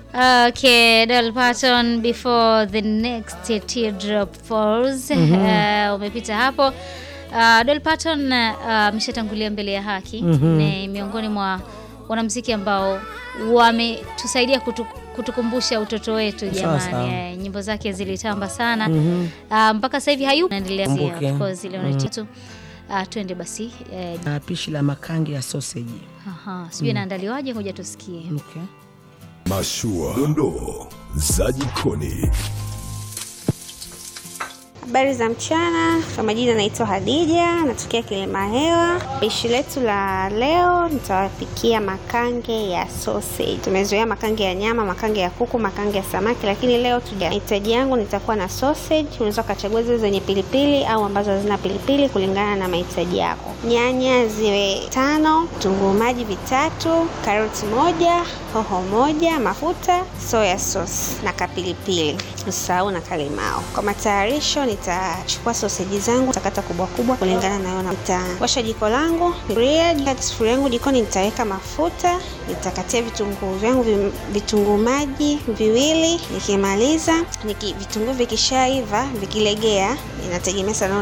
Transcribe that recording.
Okay, Dolly Parton before the next teardrop falls. Uh, umepita hapo. Uh, Dolly Parton ameshatangulia mbele ya haki. Ni miongoni mwa wanamuziki ambao wametusaidia kutu, kutukumbusha utoto wetu Sawa, sawa. jamani. Eh, nyimbo zake zilitamba sana. Uh, mpaka sasa hivi hayupo naendelea Kumbuke. of course ile mm Uh, twende basi eh, Na pishi la makange ya sausage. aha, sijui inaandaliwaje, ngoja tusikie. Okay. Mashua, dondoo za jikoni. Habari za mchana, kwa majina naitwa Hadija, natokea Kilima Hewa. Pishi letu la leo nitawapikia makange ya sausage. Tumezoea makange ya nyama, makange ya kuku, makange ya samaki, lakini leo tuja mahitaji yangu nitakuwa na sausage. Unaweza ukachagua zile zenye pilipili au ambazo hazina pilipili kulingana na mahitaji yako. Nyanya ziwe tano, vitunguu maji vitatu, karoti moja, hoho moja, mafuta, soya sauce na kapilipili. Usahau na kalimao. Kwa matayarisho nitachukua soseji zangu nitakata kubwa kubwa kulingana na yona. Nitawasha jiko langu, sufuria, katika sufuria yangu jikoni nitaweka mafuta, nitakatia vitunguu vyangu vi- vitunguu maji viwili. Nikimaliza niki, vitunguu vikishaiva vikilegea, inategemea sana